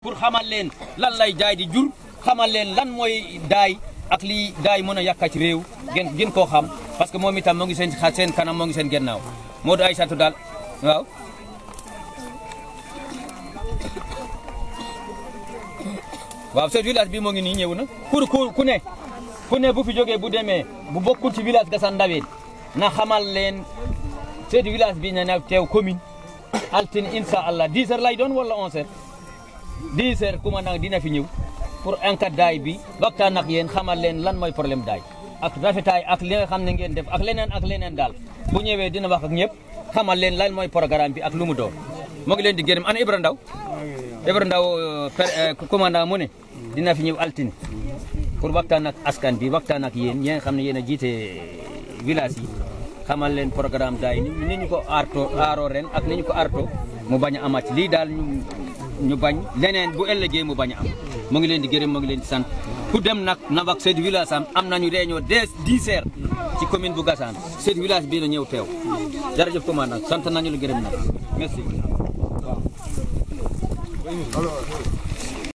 pour xamal leen lan lay jaay di jur xamal leen lan mooy daay ak lii daay mën a yàkka ci réew gën gën koo xam parce que moom itam moo ngi seen seen kanam moo ngi seen gennaaw Modou Aïssatou daal waaw waaw ce village bi moo ngi nii ñëw na pour ku ku ne ku ne bu fi jógee bu demee bu bokkul ci village Gassane Ndaween na xamal leen ce village bi na na teew commune altine incha allah 10 heures lay doon wala 11 heures 10 heures commandant dina fi ñëw pour enquête daay bi waxtaan ak yéen xamal leen lan mooy problème daay ak rafetaay ak li nga xam ne ngeen def ak leneen ak leneen daal bu ñëwee dina wax ak ñëpp xamal leen lan mooy programme bi ak lu mu doon moo ngi leen di gërëm ana Ibra Ndaw Ibra Ndaw commandant mu ne dina fi ñëw altine pour waxtaan ak askan bi waxtaan ak yéen ñi nga xam ne yéen a jiite village yi xamal leen programme daay ni ni ñu ko aarto aaroo ren ak ni ñu ko aarto mu bañ a amaat lii daal ñu ñu bañ leneen bu ëllëgee mu bañ a am mu ngi leen di gërëm mu ngi leen di sant ku dem nag na wax seen village am am nañu réunion dès 10 heures ci commune bu Gassane seen village bii na ñëw teew jërëjëf commandant sant nañu la gërëm nag merci